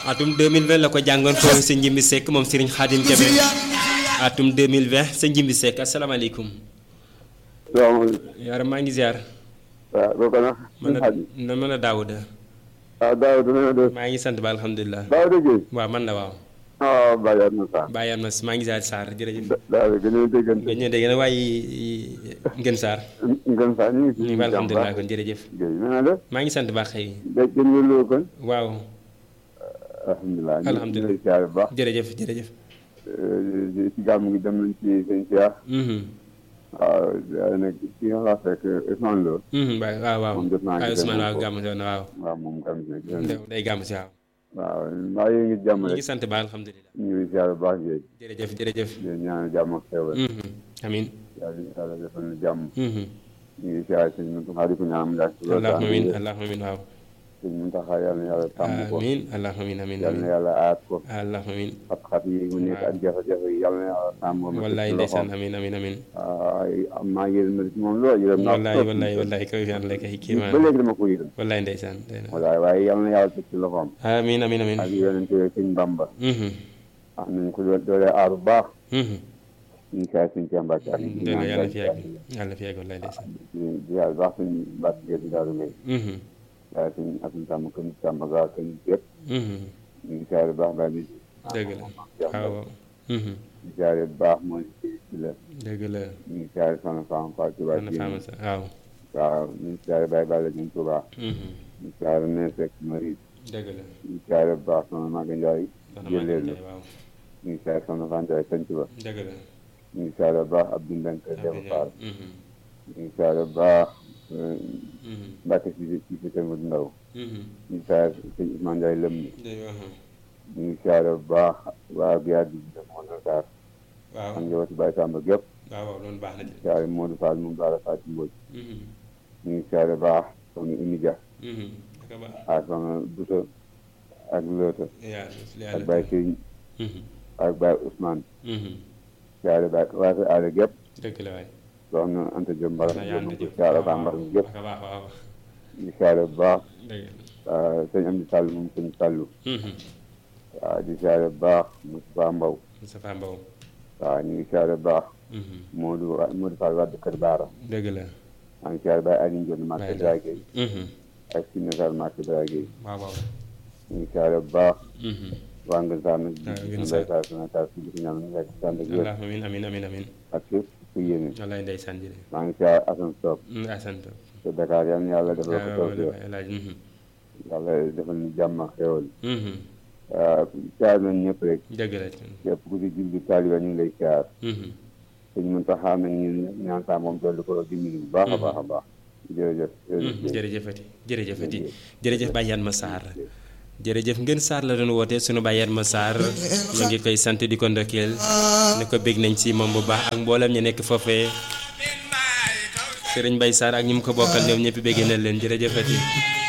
atum 2020 la ko jàngoon foofu sa njimbi sekk moom Serigne Khadim Kébé atum 2020 sa njimbi sekk asalaamaaleykum. salaamaaleykum. yaram maa ngi ziar. waaw kooku nag. man a na mën a Daouda. waaw Daouda na nga def. maa ngi sant ba alhamdulilah. Daouda Guèye. waaw man la waaw. ah Baye Adma Sarr. Baye Adma maa ngi ziar Sarr jërëjëf. Daouda gën a déggante. nga ñëw dégg na waaye Ngën Sarr. Ngën Sarr ñu ngi ñu fi. ngi alhamdulilah kon jërëjëf. Guèye na nga def. maa ngi sant baax xëy. gëj gën nga loo kon. waaw alhamdulilah. Alhamdulilah. ñu ngi lay siyaare bu baax. jërëjëf jërëjëf. ci gàmm gi dem nañ ci sëñ Cheikh. Mhm. waaw waaye nag ki nga la fekk Ousmane Lo. Mhm, waaw waaw waaw. moom jot naa waaye gisee Ousmane moom waaw foofu. gàmm si woon na waaw. waaw moom gàmm gi gis nañ. day gàmm si waaw. waaw maa ngi ngi jàmm ñu ngi rek. sant ba alhamdulilah. ñu ngi siyaare bu baax Guèye. jërëjëf jërëjëf. di ñaanal jàmm ak xewal. Mhm. amiin. yàlla yàlla defal na jàmm. Mhm. ñu ngi siyaare sëñ Mountakha di ko ñaan mu yàgg ci loolu. allahumma amiin allahumma amiin waaw. sëñ Mountakha yàlla na yàlla sàmm ko. amiin allahumma amiin amiin yàlla na amiin. yàlla aat ko. allahumma amiin. xat-xat yi mu nekk ak jafe-jafe yi yàlla na yàlla sàmm ko. wallaay ndeysaan amiin amiin amiin. am naa yërëm na ci moom lool yërëm naa ko wallaay trop. wallaay wallaay kaw fi ànd kay kii ba maa léegi dama ko yërëm. wallaay ndeysaan. wallaay waaye yàlla na yàlla teg ci loxoom. amiin amiin amiin. ak yonent yi sëñ Bamba. Mhm. am nañ ko doole aar bu baax. Mhm. ñu ngi saa suñu Cheikh Mbacke ak ñu dëgg la yàlla fi yàgg di yàlla fi yàgg wallaay ndeysaan. di yàlla baax suñu Mbacke Gueye di Daaru Ngay. Mhm. waaye suñu Assane Samba kër Samba Ga kër yëpp. Mhm. ñu ngi saa baax baax di. dëgg la waaw waaw. Mhm. di saa bu baax mooy ci la. dëgg la. ñu ngi saa soxna Fama Fall Touba Soxna Fama sa waaw. waaw ñu ngi saa Baye Balla ñu Touba. Mhm. ñu ngi saa ne fekk Marie. dëgg la. ñu ngi saa bu baax soxna Maga Ndiaye. soxna jëlee Maguette la Ndiaye waaw. ñu ngi saa soxna Fane Ndiaye sant ba. dëgg la. ñu ngi saa bu baax Abdou Mbengue kër Demba Fall. Mhm. ñu ngi saa bu baax Mhm. Mbacke si si si Kër Modou Ndaw. Mhm. ñu ngi saa sëñ Ousmane Ndiaye lëm dëgg la. ñu ngi saa bu baax waa Guèye di def Modou Sarr. waaw ak njabootu Baye Samba gépp. waaw waaw loolu baax na ci. saa Modou Fall moom Baara Fatou Mbodj. Mhm. ñu ngi saa bu baax soxna Oumy Dia. Mhm. dëgg baax. ak soxna Bousso ak Loota. yaa ak yàlla. Baye Sëriñ Mhm. ak Baye Ousmane. Mhm. Saare Baye waa sa aada gépp dëgg la waay. soxna Anta Diop Mbaram na yàlla ñu jëf. ko saare ba mbar mi gépp dëgg baax waaw. di saare bu baax dëgg ah, sëñ Amdi Sall moom sëñ Sallu la. Mhm. waaw di saare bu baax Moustapha Mbow Moustapha Mbow. waaw ñu ngi saare bu baax Mhm. Modou Modou Fall Wade Kër Baara dëgg la. maa ngi saare Baye Aliou Ndione Marché Baye Dragé Mhm. ak Sine Sall Marché Dragé waaw waaw. ñu ngi saare bu baax Mhm. waa Ngën Sarr nag Ah, Ngën ñu Sarr. Baye Sarr Sina Sarr si di ko ñaan ñu nekk sant ak wér allah amiin amiin amiin amiin. ak képp ku yéene wallaay ndeysaan jërëjëf. maa ngi saare Assane Sow Mm, asante. te Dakar yal na yàlla defal ko waaw taw waaw El Hadj. Mhm. yàlla defal ñu jàmm ak xéwal Mhm. waaw saar nañ ñëpp rek dëgg la. képp ku ci julli taaliba ñu ngi lay siyaar Mhm. sëñ Muntaxa nag ñu ñaan saa moom dolli ko dimbali bu baax a baax a baax jërëjëf Mhm. jërëjëfati jërëjëfati jërëjëf Baye Yatma Sarr jërëjëf ngeen Sarr la doon woote sunu Baye Yatma Sarr ñu ngi koy sant di ko ndokkeel ne ko bég nañ ci moom bu baax ak mboolem ñu nekk foofee Serigne Baye Sarr ak ñi mu ko bokkal ñoom ñëpp béggee na leen jërëjëfati